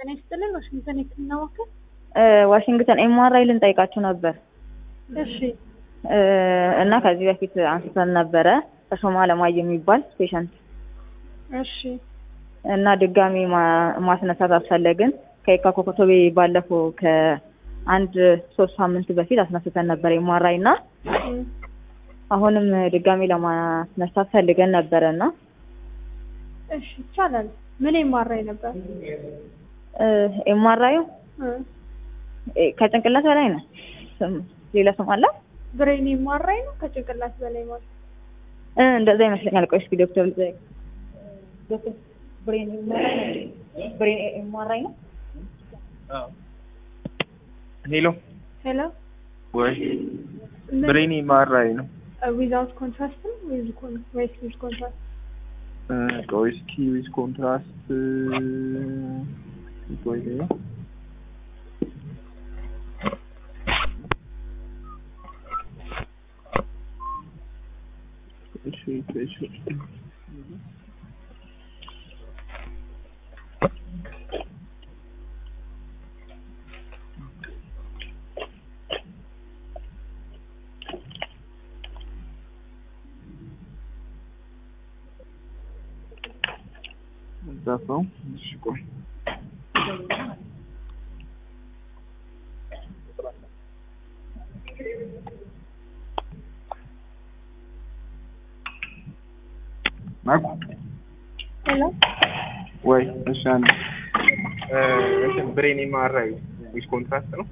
ጤና ይስጥልን። ዋሽንግተን የህክምና ማዕከል። ዋሽንግተን ኤምአርአይ ልንጠይቃችሁ ነበር እሺ እ እና ከዚህ በፊት አንስተን ነበረ ተሾማ አለማየሁ የሚባል ፔሸንት እሺ እና ድጋሚ ማ- ማስነሳት አስፈለግን። ከየካ ኮኮቶቤ ባለፈው ከአንድ ሶስት ሳምንት በፊት አስነስተን ነበር ኤምአርአይ እና እም፣ አሁንም ድጋሚ ለማስነሳት ፈልገን ነበረ እና እሺ ይቻላል። ምን የማራይ ነበር? ኤምአርአዩ እ ከጭንቅላት በላይ ነው። ስም ሌላ ስም አለ ብሬን የማራይ ነው ከጭንቅላት በላይ ማለት እ እንደዛ ይመስለኛል። ቆይ እስኪ ዶክተር ልጠይቅ። ዶክተር ብሬን ኤምአርአይ ነው? ብሬን ኤምአርአይ ነው? ሄሎ ሄሎ ወይ ብሬን ኤምአርአይ ነው። ዊዛውት ኮንትራስት ነው ዊዝ ኮን ወይስ ዊዝ ኮንትራስት? እ ቆይ እስኪ ዊዝ ኮንትራስት ቆይ ሌላ እሺ እሺ ዛፋው እሺ ቆይ ማቁ ሄሎ ወይ እሺ አንድ እ እንትን ብሬን ኤምአርአይ ዊዝ ኮንትራስት ነው።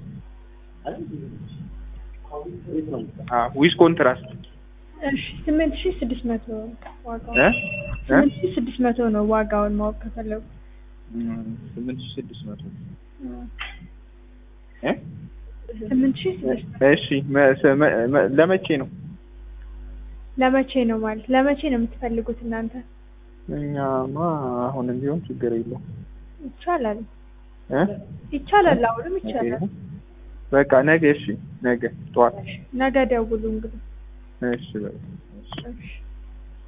አ ዊዝ ኮንትራስት እሺ ስምንት ሺህ ስድስት መቶ ዋጋው እ እ ስምንት ሺህ ስድስት መቶ ነው ዋጋውን ማወቅ ከፈለጉ ስምንት ሺህ ስድስት መቶ እ እ ስምንት ሺህ ስድስት እሺ መ- ሰ- መ- መ- ለመቼ ነው? ለመቼ ነው ማለት ለመቼ ነው የምትፈልጉት እናንተ? እኛማ አሁንም ቢሆን ችግር የለውም ይቻላል እ ይቻላል፣ አሁንም ይቻላል። በቃ ነገ እሺ፣ ነገ ጠዋት ነገ ደውሉ እንግዲህ። እሺ በቃ እሺ። እሺ